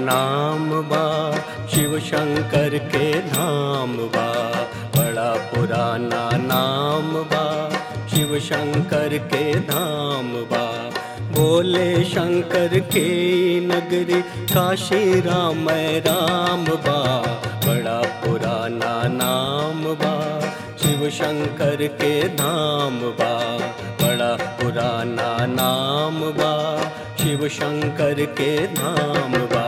नाम बा शिव शंकर के धाम बा बड़ा पुराना नाम बा शिव शंकर के धाम बा भोले शंकर के नगरी काशी राम राम बा बड़ा पुराना नाम बा शिव शंकर के धाम बा बड़ा पुराना नाम बा शिव शंकर के धाम बा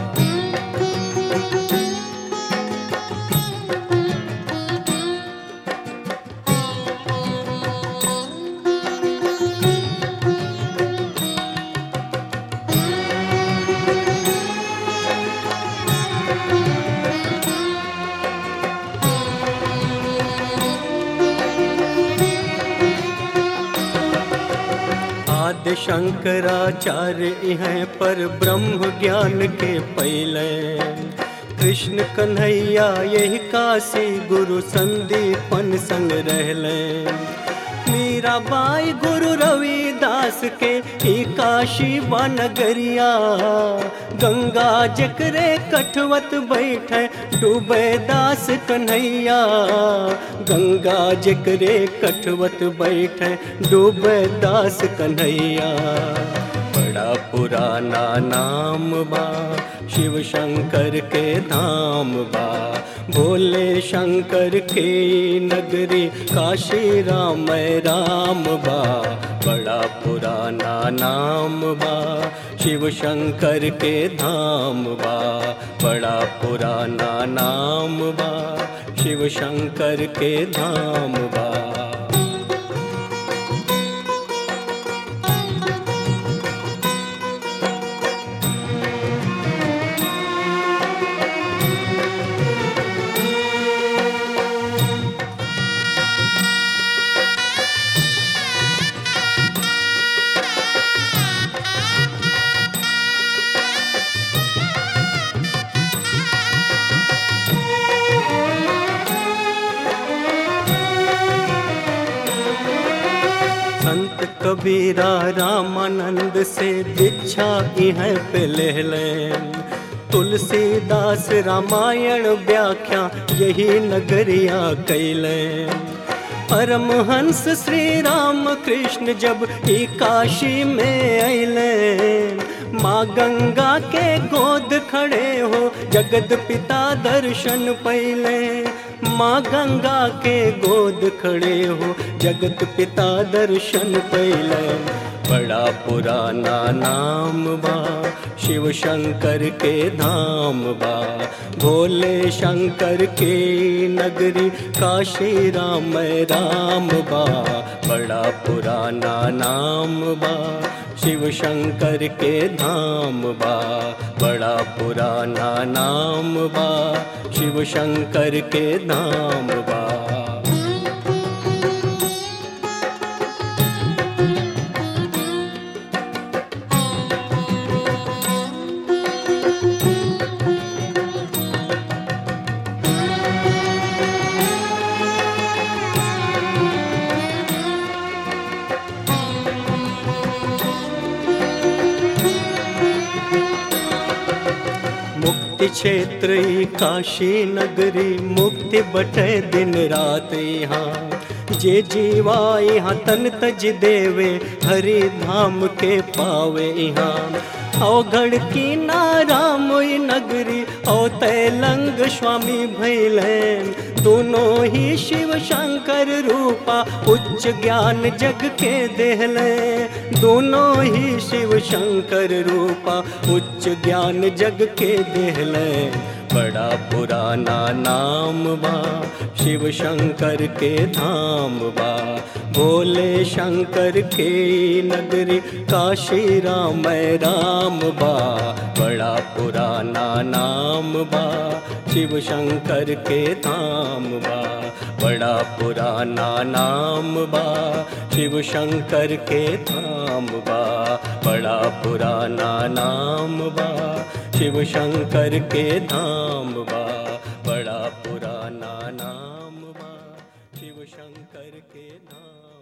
आदि शंकराचार्य हैं पर ब्रह्म ज्ञान के पहले कृष्ण कन्हैया यही काशी गुरु संदीपन संग रहले मीराबाई गुरु रविदास के ही काशी बनगरिया गंगा जकरे कठवत बैठे डूबे दास कन्हैया गंगा जकरे कठवत बैठे डूबे दास कन्हैया बड़ा पुराना नाम बा शिव शंकर के धाम बा भोले शंकर के नगरी काशी राम राम बा बड़ा पुराना नाम बा शिव शंकर के धाम बा बड़ा पुराना नाम बा शिव शंकर के धाम बा संत कबीरा रामानंद से दीक्षा इह पे ले लें तुलसीदास रामायण व्याख्या यही नगरिया कैलें परमहंस श्री राम कृष्ण जब ई काशी में अले माँ गंगा के गोद खड़े हो जगत पिता दर्शन पहले माँ गंगा के गोद खड़े हो जगत पिता दर्शन पहले बड़ा पुराना नाम बा शिव शंकर के धाम बा भोले शंकर के नगरी काशी राम राम बा बड़ा पुराना नाम बा शिव शंकर के धाम बा बड़ा पुराना नाम बा शिव शंकर के धाम बा मुक्ति क्षेत्र ई काशी नगरी मुक्ति बटे दिन रात यहाँ जे जीवा यहाँ तन तज देवे हरि धाम के पावे यहाँ अवघड़ की नाराम ई नगरी औ तैलंग स्वामी भैलन दोनों ही शिव शंकर रूपा उच्च ज्ञान जग के देहले दोनों ही शिव शंकर रूपा उच्च ज्ञान जग के देहले बड़ा पुराना नाम बा शिव शंकर के धाम बा भोले शंकर के नगरी काशी राम राम बा बड़ा पुराना नाम बा शिव शंकर के धाम बा बड़ा पुराना नाम बा शिव शंकर के धाम बा बड़ा पुराना नाम बा शिव शंकर के धाम बा बड़ा पुराना नाम बा शिव शंकर के धाम